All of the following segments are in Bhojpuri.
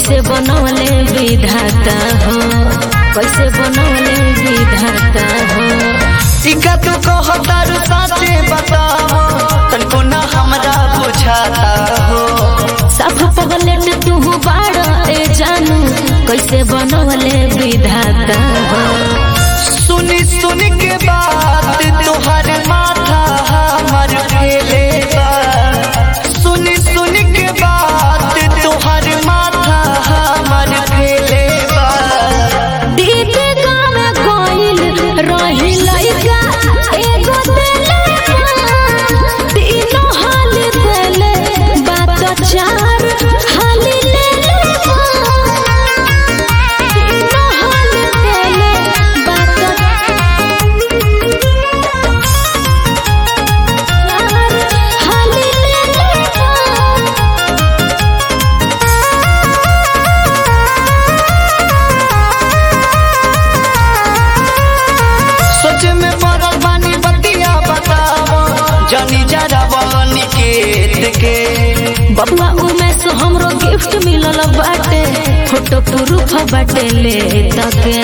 कैसे बनौले विधाता हो कैसे बनौले विधाता हो टिका तू कहतारू साचे बताओ तनको ना हमरा बुझाता हो सब पगलेट तू बाड़ा ए जानू कैसे बनौले विधाता हो सुनी सुनी के बात तोहर माथा हमर फेले बा सुनी सुनी के बात तोहर माथा हमर फेले बा दीदी गाँव गइल रही लइका एगो देले तीनों हाल देले बात चार हाल लेले तीनों हाल देले बात चार हाल लेले सोच में पड़ल बानी बतिया बताओ जनी जरा बनी के के बबुआ उमेश हमरो गिफ्ट मिलल बाटे फोटो प्रूफ बाटे ले तके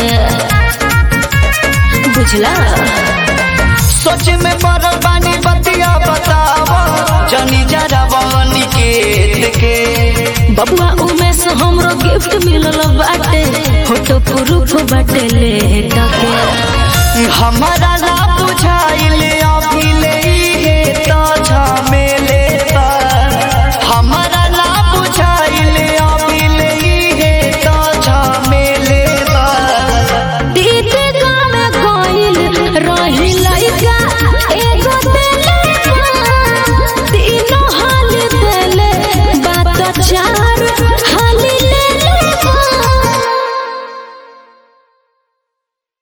बुझला सोच में पड़ल बानी बतिया बताओ जनी जरा बनी के के बबुआ उमेश हमरो गिफ्ट मिलल बाटे फोटो प्रूफ बाटे ले तके हमारा ला बुझाई